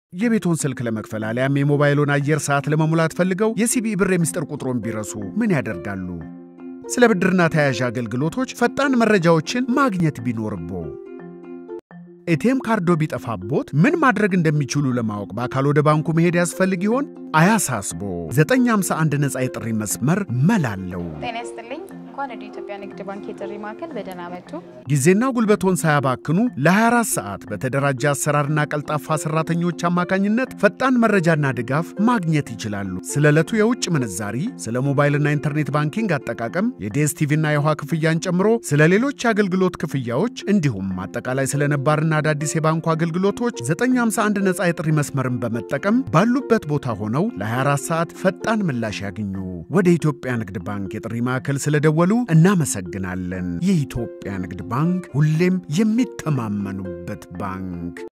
የቤቶን ስልክ ለመክፈል አሊያም የሞባይሎን አየር ሰዓት ለመሙላት ፈልገው የሲቢኢ ብር የሚስጥር ቁጥሮን ቢረሱ ምን ያደርጋሉ? ስለ ብድርና ተያያዥ አገልግሎቶች ፈጣን መረጃዎችን ማግኘት ቢኖርቦ ኤቲኤም ካርዶ ቢጠፋቦት ምን ማድረግ እንደሚችሉ ለማወቅ በአካል ወደ ባንኩ መሄድ ያስፈልግ ይሆን? አያሳስቦ 951 ነፃ የጥሪ መስመር መላለው። ጤና ይስጥልኝ። እንኳን ወደ ኢትዮጵያ ንግድ ባንክ የጥሪ ማዕከል በደህና መጡ። ጊዜና ጉልበቶን ሳያባክኑ ለ24 ሰዓት በተደራጀ አሰራርና ቀልጣፋ ሰራተኞች አማካኝነት ፈጣን መረጃና ድጋፍ ማግኘት ይችላሉ። ስለ ዕለቱ የውጭ ምንዛሪ፣ ስለ ሞባይልና ኢንተርኔት ባንኪንግ አጠቃቀም፣ የዲኤስቲቪና የውሃ ክፍያን ጨምሮ ስለ ሌሎች የአገልግሎት ክፍያዎች እንዲሁም አጠቃላይ ስለ ነባርና አዳዲስ የባንኩ አገልግሎቶች 951 ነፃ የጥሪ መስመርን በመጠቀም ባሉበት ቦታ ሆነው ለ24 ሰዓት ፈጣን ምላሽ ያግኙ። ወደ ኢትዮጵያ ንግድ ባንክ የጥሪ ማዕከል ስለደወሉ እናመሰግናለን። የኢትዮጵያ ንግድ ባንክ ሁሌም የሚተማመኑበት ባንክ